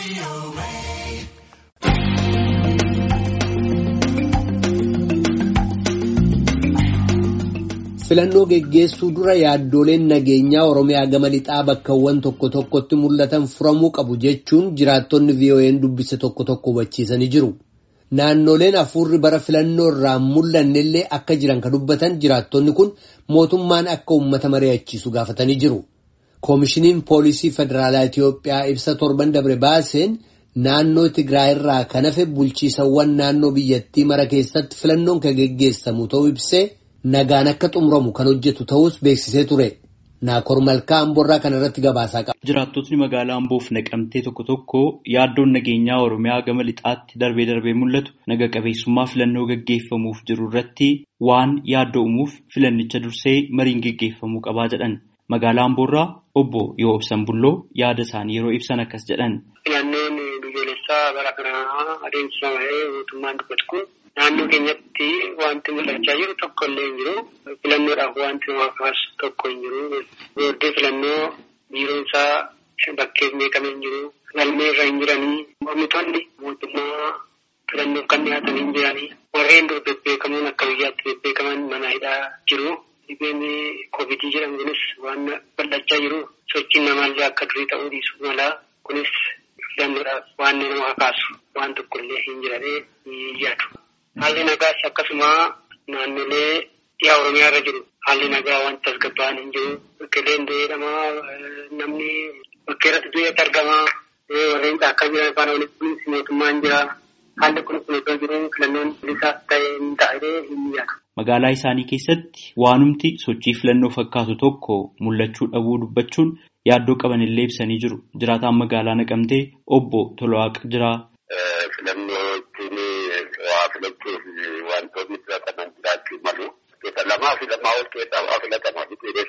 Filannoo geggeessuu dura yaaddooleen nageenyaa Oromiyaa gama lixaa bakkawwan tokko tokkotti mul'atan furamuu qabu jechuun jiraattonni VOA'n dubbise tokko tokko hubachiisanii jiru. Naannoleen hafuurri bara filannoo irraa mul'annellee akka jiran kan dubbatan jiraattonni kun mootummaan akka uummata mari'achiisu gaafatanii jiru. Koomishiniin Poolisii Federaalaa Itiyoophiyaa ibsa torban dabre baaseen naannoo Tigraay irraa kan hafe bulchiisawwan naannoo biyyattii mara keessatti filannoon kan geggeessamu ta'uu ibsee nagaan akka xumuramu kan hojjetu ta'us beeksisee ture. Naakor Malkaa Amboorraa kana irratti gabaasaa qaba. Jiraattotni magaalaa Amboof naqamtee tokko tokko yaaddoon nageenyaa Oromiyaa gama lixaatti darbee darbee mul'atu naga qabeessummaa filannoo gaggeeffamuuf jiru irratti waan yaaddoo uumuuf filannicha dursee mariin gaggeeffamuu qabaa jedhan. Magaalaa Amboorraa obbo yoo ibsan bulloo yaada isaanii yeroo ibsan akkas jedhan. Filannoon biyyoolessaa bara kanaa adeemsifamee mootummaan dubbatu kun naannoo keenyatti wanti mul'achaa jiru tokko illee hin jiru. Filannoodhaaf wanti nama kaasu tokko hin jiru. Booddee filannoo biiroon isaa bakkee beekamee hin jiru. Galmee irra hin jiranii. Mormitoonni mootummaa filannoof kan dhiyaatan hin jiranii. Warreen dur bebbeekamoon akka biyyaatti bebbeekaman mana hidhaa jiru. Dhibeen koovidii jedhamu kunis waan bal'achaa jiru. Sochiin namaallee akka durii ta'uu dhiisu mala. Kunis filannoodhaaf waan nama kakaasu waan tokko illee hin jiranii yaadu. Haalli nagaas akkasuma naannolee dhiyaa Oromiyaa irra jiru. Haalli nagaa wanta tasgabba'an hin jiru. Bakkeeleen jedhamaa namni bakkee irratti du'eetti argamaa. Warreen caakkaa jiran afaan walitti mootummaan jira. Haalli kun kun osoo jiru filannoon bilisaaf ta'e hin taa'ee hin yaadu. Magaalaa isaanii keessatti waanumti sochii filannoo fakkaatu tokko mul'achuu dhabuu dubbachuun yaaddoo qaban illee ibsanii jiru. Jiraataan magaalaa naqamtee obbo Tolawaaqa jira. Filannoo ittiin waa filachuuf wantoonni filataman jiraachuu malu. Gosa lamaa fi lamaa ol keessaa waa filatamaa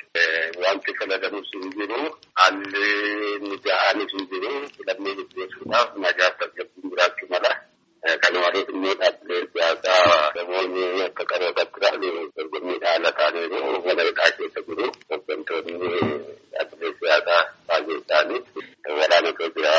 fi wanti filatamus hin jiru. Haalli mija'aanis hin jiru. Filannoo gaggeessuudhaaf nagaa tasgabbiin jiraachuu mala. Kana malees immoo dhaabbilee siyaasaa namoonni akka qarootatti ta'an dorgommii haala taanee mana hidhaa keessa jiru. Hooggantoonni dhaabbilee siyaasaa baay'ee isaanii waraanatu jira.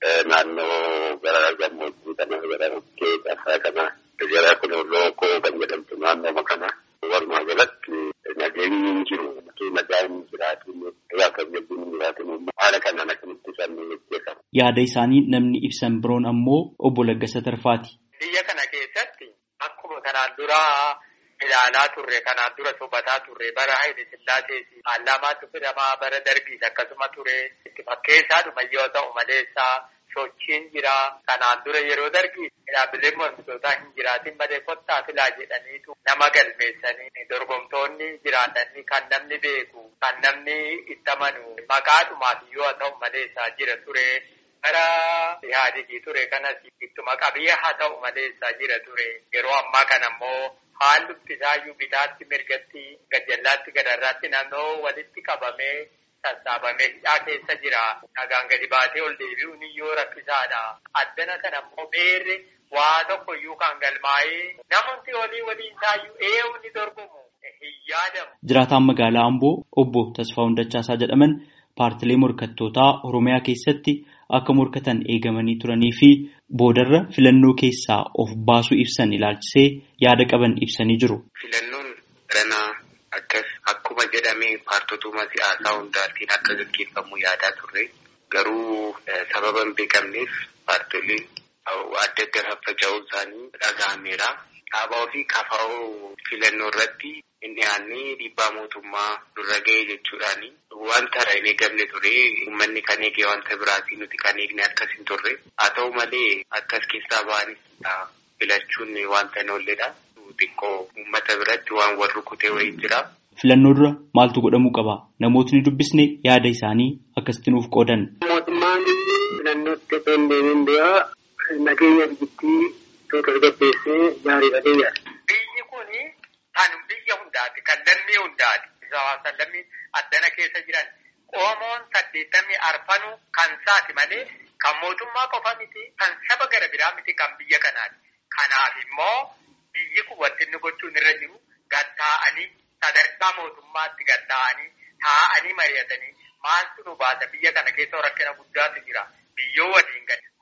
Naannoo gara gammoojjii kana gara bukkee tasaa kana gara kun lookoo kan jedhamtu naannoo kana walumaa galatti nageenyi hin jiru. Nagaan hin jiraatin irraa kan jabbiin hin jiraatin haala kanaan akkamitti isaan gaggeeffama. Yaada isaanii namni ibsan biroon ammoo obbo Laggasa Tarfaati. Biyya kana keessatti akkuma kanaan dura ilaalaa turre kanaan dura sobataa turre bara Haayile Sillaaseeti Paarlaamaatu fidamaa bara darbiis akkasuma ture itti fakkeessaadhuma yoo ta'u maleessaa sochiin jira kanaan dura yeroo darbii dhaabbileen mormitootaa hin jiraatin malee kottaa filaa jedhaniitu nama galmeessanii dorgomtoonni jiraatanii kan namni beeku kan namni itti amanu maqaadhumaaf yoo ta'u maleessaa jira ture. Bara yaadigi ture kanas ittuma qabiyyee haa ta'u maleessaa jira ture. Yeroo ammaa kana ammoo haalli isaayyuu bitaatti mirgatti gajjallaatti gadarraatti naannoo walitti qabamee sassaabamee hidhaa keessa jira. Nagaan gadi baatee ol deebi'uun iyyuu rakkisaadha. Addana kana ammoo beerri waa tokko iyyuu kan galmaa'ee namoonni olii waliin taayyuu eewu ni dorgomu hin yaadamu. Jiraataan magaalaa Amboo obbo Tasfaa Hundachaasaa jedhaman paartilee morkattootaa Oromiyaa keessatti akka morkatan eegamanii turanii fi boodarra filannoo keessaa of baasuu ibsan ilaalchisee yaada qaban ibsanii jiru. Filannoon ranaa akkas akkuma jedhamee paartotuma siyaasaa hundaatiin akka gaggeeffamu yaadaa turre garuu sababa hin beekamneef paartileen adda adda faffaca'uu isaanii dhaga'ameera. Dhaabaa fi kafaa'oo filannoo irratti hin dhiyaanne dhiibbaa mootummaa durra ga'e jechuudhaani. Wanta hin eegamne ture uummanni kan eege wanta biraatii nuti kan eegne akkas hin turre. Haa ta'u malee akkas keessaa ba'anis filachuun wanta hin oolledha. Xiqqoo uummata biratti waan wal rukutee wayii jira. Filannoo dura maaltu godhamuu qaba? Namootni dubbisne yaada isaanii akkasitti nuuf qoodan. Mootummaan filannootti osoo hin deemin dura nageenya biyyattii tasgabbeessee gaariidha deebi'a. Biyyi kuni kan biyya hundaati, kan lammii hundaati. Hawaasa lammii addana keessa jiran Oromoon saddeettamii arfanuu kan saati malee kan mootummaa qofa miti, kan saba gara biraa miti, kan biyya kanaati. Kanaaf immoo biyyi kun wanti inni gochuun irra jiru gatta'anii sadarkaa mootummaatti gatta'anii taa'anii mari'atanii maaltu nu baasa biyya kana keessa rakkina guddaatu jira. Biyyoo waliin gadi maal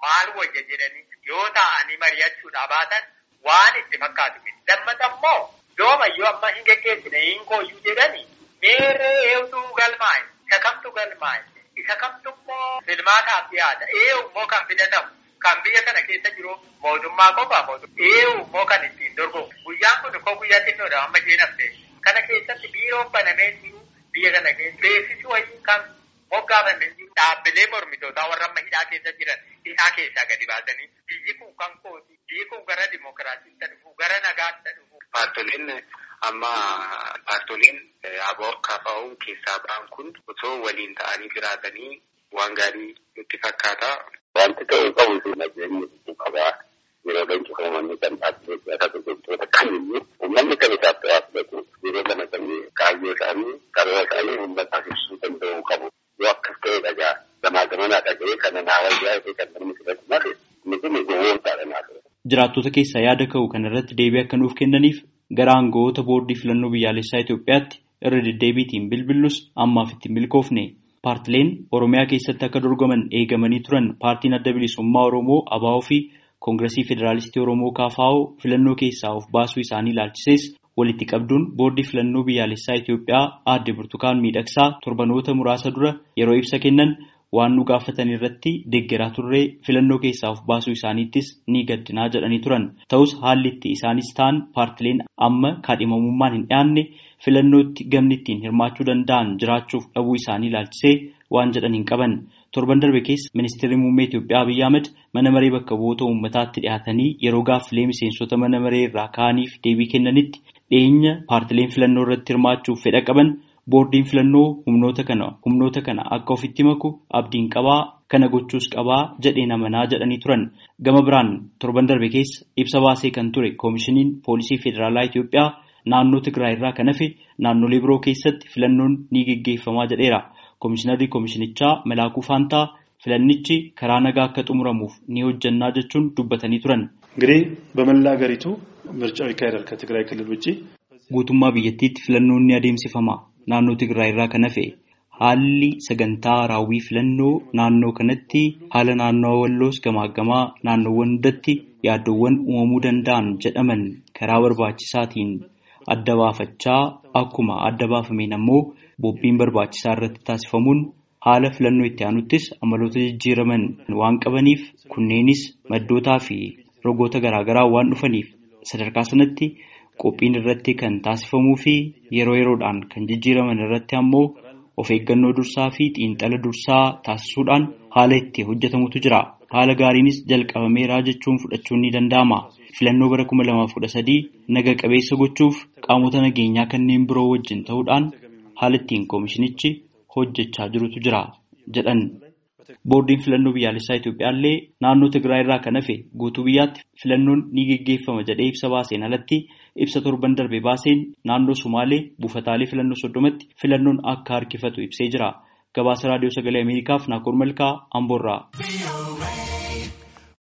wajja jedhanii yoo taa'anii mari'achuudha baatan waan itti fakkaatu miti. Lammata immoo yoomayyuu amma hin geggeessine hin kooyyuu jedhanii meerree eewtuu galmaa'e isa kamtu galmaa'e isa kamtu immoo filmaataaf dhiyaata eewu immoo kan filatamu kan biyya kana keessa jiru mootummaa qofaa mootummaa eewu immoo kan ittiin dorgomu guyyaan kun koo guyyaa xinnoodha amma jeenafte kana keessatti biiroon banamee jiru biyya kana keessa beeksisi wayii kan moggaafaman jiru dhaabbilee mormitootaa warra amma hidhaa keessa jiran hidhaa keessaa gadi baasanii biyyi kun kan kooti biyyi kun gara dimokiraasiitti dhufu gara nagaatti dhufu. Paartoliin amma paartoliin aboo kaafa'uun keessaa ba'an kun osoo waliin ta'anii jiraatanii waan gaarii nutti fakkaata. Wanti ta'uu qabu sun nageenya hedduu qabaa. Yeroo leenci uummanni kan dhaabbilee siyaasaa gurgurtoota kamiyyuu uummanni kan isaaf ta'aa filatu yeroo kana kan kaayyoo isaanii karoora isaanii uummataaf ibsuu danda'uu qabu. Yoo akkas ta'e dhagaa gamaa gamanaa dhaga'ee kana naa wayyaa ta'e kan namni filatu malee inni kun gowwoomsaadha naa ture. Jiraattota keessaa yaada ka'u kana irratti deebii akka nuuf kennaniif gara aangawoota boordii filannoo biyyaalessaa Itoophiyaatti irra deddeebiitiin bilbillus ammaaf ittiin milkoofne. Paartileen Oromiyaa keessatti akka dorgoman eegamanii turan paartiin adda bilisummaa Oromoo ABO fi Koongiresii Federaalistii Oromoo KFO filannoo keessaa of baasuu isaanii ilaalchisees walitti qabduun boordii filannoo biyyaalessaa Itoophiyaa aadde Burtukaan Miidhagsaa torbanoota muraasa dura yeroo ibsa kennan waan nu gaafatan irratti deeggaraa turree filannoo keessaa of baasuu isaaniittis ni gaddinaa jedhanii turan. Ta'us haalli itti isaanis ta'an paartileen amma kaadhimamummaan hin dhiyaanne filannootti gamni ittiin hirmaachuu danda'an jiraachuuf dhabuu isaanii ilaalchisee waan jedhan hin qaban. Torban darbe keessa ministeerri muummee Itoophiyaa Abiyyi Ahmed mana maree bakka bu'oota uummataatti dhiyaatanii yeroo gaaffilee miseensota mana maree irraa ka'aniif deebii kennanitti dhiyeenya paartileen filannoo irratti hirmaachuuf fedha qaban boordiin filannoo humnoota kana humnoota kana akka ofitti maku abdiin qabaa kana gochuus qabaa jedheen amanaa jedhanii turan gama biraan torban darbe keessa ibsa baasee kan ture koomishiniin poolisii federaalaa Itoophiyaa naannoo Tigraay irraa kan hafe naannolee biroo keessatti filannoon ni geggeeffamaa jedheera. Koomishinarri koomishinichaa Malaakuu Faantaa filannichi karaa nagaa akka xumuramuuf ni hojjannaa jechuun dubbatanii turan. እንግዲህ በመላ ሀገሪቱ ምርጫው ይካሄዳል ከትግራይ ክልል ውጭ Guutummaa biyyattiitti filannoon ni adeemsifama. Naannoo Tigraay irraa kan hafe haalli sagantaa raawwii filannoo naannoo kanatti haala naannoo walloos gamaaggamaa naannoowwan hundatti yaaddoowwan uumamuu danda'an jedhaman karaa barbaachisaatiin adda baafachaa akkuma adda baafameen ammoo bobbiin barbaachisaa irratti taasifamuun haala filannoo itti aanuttis amaloota jijjiiraman waan qabaniif kunneenis maddootaa fi rogoota garaagaraa waan dhufaniif sadarkaa sanatti qophiin irratti kan taasifamuu fi yeroo yeroodhaan kan jijjiiraman irratti ammoo of eeggannoo dursaa fi xiinxala dursaa taasisuudhaan haala itti hojjetamutu jira. Haala gaariinis jalqabameeraa jechuun fudhachuun ni danda'ama. Filannoo bara kuma lamaaf kudha sadii naga qabeessa gochuuf qaamota nageenyaa kanneen biroo wajjin ta'uudhaan haala ittiin koomishinichi hojjechaa jirutu jira jedhan. Boordiin filannoo biyyaalessaa Itoophiyaa illee naannoo Tigraay irraa kan hafe guutuu biyyaatti filannoon ni geggeeffama jedhee ibsa baaseen alatti ibsa torban darbe baaseen naannoo Sumaalee buufataalee filannoo soddomatti filannoon akka harkifatu ibsee jira. Gabaasa raadiyoo sagalee Ameerikaaf Naakoor Malkaa Amboorraa.